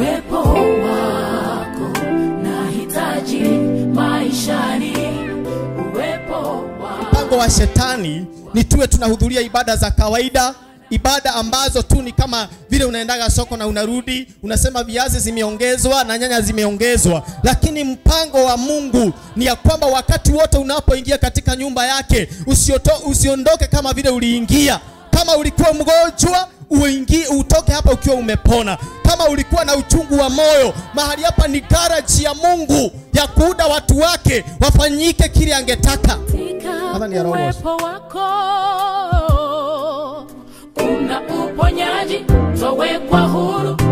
uwepo wako nahitaji maishani uwepo wako mpango wa shetani ni tuwe tunahudhuria ibada za kawaida ibada ambazo tu ni kama vile unaendaga soko na unarudi unasema viazi zimeongezwa na nyanya zimeongezwa lakini mpango wa mungu ni ya kwamba wakati wote unapoingia katika nyumba yake usioto, usiondoke kama vile uliingia kama ulikuwa mgonjwa uingie utoke hapa ukiwa umepona kama ulikuwa na uchungu wa moyo mahali hapa ni garaji ya mungu ya kuuda watu wake wafanyike kile angetaka Hapa ni ya Roho Moshi. uwepo wako kuna uponyaji towekwa huru